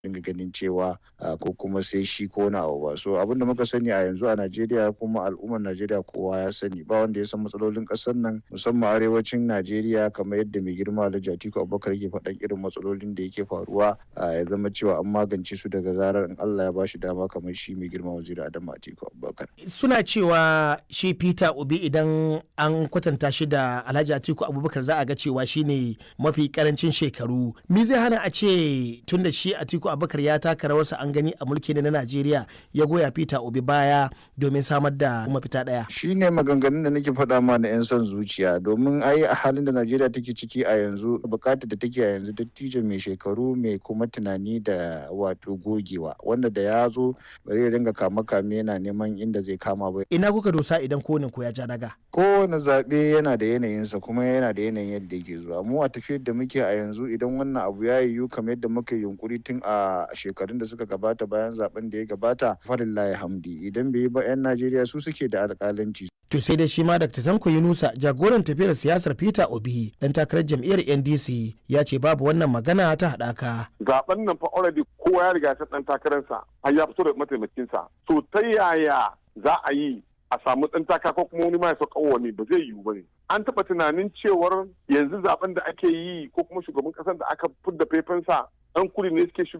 dinga ganin cewa ko kuma sai shi ko na abu ba so abin da muka sani a yanzu a Najeriya kuma al'ummar Najeriya kowa ya sani ba wanda ya san matsalolin ƙasar nan musamman arewacin Najeriya kamar yadda mai girma Alhaji Atiku Abubakar ke faɗan irin matsalolin da yake faruwa ya zama cewa an magance su daga zarar in Allah ya bashi dama kamar shi mai girma waziri Adamu Atiku Abubakar suna cewa shi Peter Obi idan an kwatanta shi da Alhaji Atiku Abubakar za a ga cewa shine mafi karancin shekaru me zai hana a ce tunda shi Atiku Abubakar ya taka rawarsa an gani a mulki na Najeriya ya goya Peter Obi baya domin samar da mafita daya. Shi ne maganganun da nake faɗa ma na 'yan son zuciya domin ai a halin da Najeriya take ciki a yanzu bukatar da take a yanzu dattijo mai shekaru mai kuma tunani da wato gogewa wanda da ya zo bari ya dinga kama kame yana neman inda zai kama ba. Ina kuka dosa idan konin ku ya ja daga? Kowane zaɓe yana da yanayinsa kuma yana da yanayin yadda yake zuwa. Mu a tafiyar da muke a yanzu idan wannan abu ya yiwu kamar yadda muka yunkuri tun a shekarun da suka gabata bayan zaben da ya gabata falillahi hamdi idan bai yi ba 'yan najeriya su suke da alƙalanci To sai dai shi ma Dr. Tanko Yunusa jagoran tafiyar siyasar Peter Obi dan takarar jam'iyyar NDC ya ce babu wannan magana ta haɗaka. Zaben nan fa already kowa ya riga ya dan takararsa har ya fito da mataimakinsa. To ta yaya za a yi a samu ɗan taka ko kuma wani ma ya sauka wani ba zai yiwu ba ne. An taɓa tunanin cewar yanzu zaben da ake yi ko kuma shugaban ƙasar da aka fidda faifansa ɗan kudi ne suke